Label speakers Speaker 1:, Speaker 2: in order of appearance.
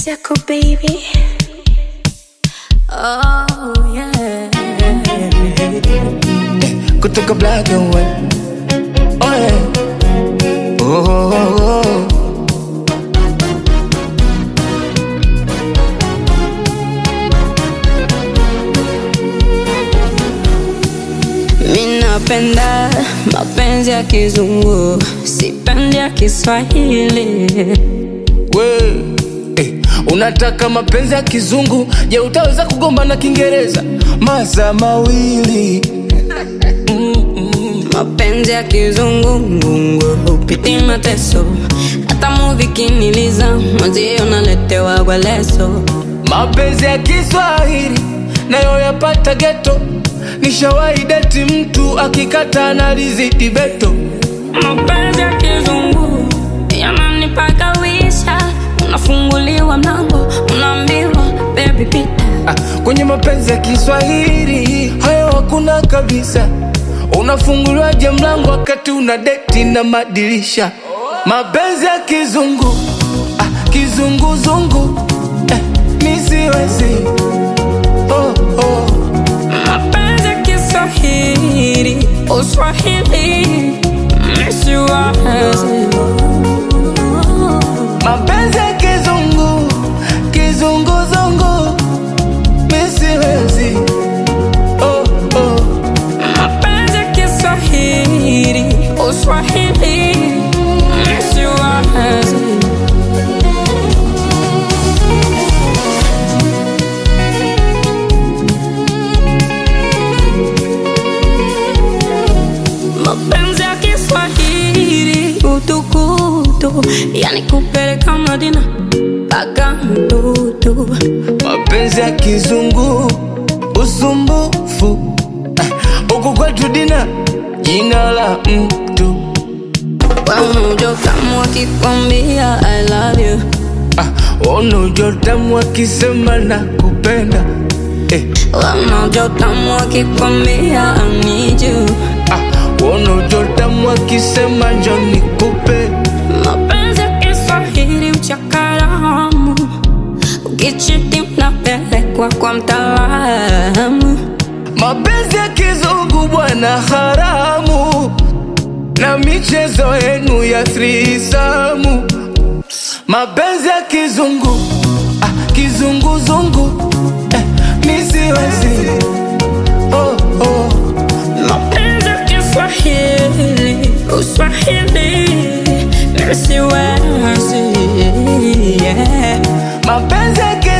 Speaker 1: Circle baby. Oh yeah.
Speaker 2: kutoka black and white. Oh yeah. Oh, oh, oh, oh.
Speaker 1: Minapenda mapenzi ya kizungu, sipendi ya Kiswahili.
Speaker 2: We, eh, unataka mapenzi ya kizungu je utaweza kugomba na kiingereza masaa mawili
Speaker 1: Mapenzi ya kizungu ngungu hupiti mateso, hata muvi kiniliza mwenzio naletewa kwa leso.
Speaker 2: mapenzi ya kiswahili nayo yapata geto nishawahi deti mtu akikata na rizidi beto
Speaker 1: Mapenzi ya kizungu yananipaka wisha, unafunguliwa mlango, unaambiwa baby pita.
Speaker 2: ah, kwenye mapenzi ya kiswahili hayo hakuna kabisa unafunguliwaje mlango wakati una deti na madirisha mapenzi ya kizungu ah, kizunguzungu eh, nisiwezi oh, oh.
Speaker 1: Mapenzi ya Kiswahili, Uswahili, misiwazi.
Speaker 2: mapenzi ya kizungu kizunguzungu misiwezi oh, oh.
Speaker 1: Mapenzi ya Kiswahili, Uswahili, misiwazi. Mapenzi ya Kiswahili, utukutu, yani kupeleka Madina mpaka mtutu.
Speaker 2: mapenzi ya kizungu usumbufu Ah, huku kwetu dina jina la mtu
Speaker 1: Wamujo kama wakikwambia I love you
Speaker 2: ah, unojotamu akisema na kupenda eh,
Speaker 1: Wamujo kama wakikwambia I need you
Speaker 2: ah, unojotamu akisema njo nikupe
Speaker 1: Mapenzi ya Kiswahili uchakaramu Ukichiti mnapelekwa kwa mtaalamu
Speaker 2: mapenzi ya kizungu bwana haramu na michezo yenu ya thrisamu mapenzi ya kizungu ah, kizunguzungu eh, nisiwezi oh, oh.
Speaker 1: Mapenzi ya Kiswahili Uswahili Nisiwezi yeah.
Speaker 2: mapenzi ya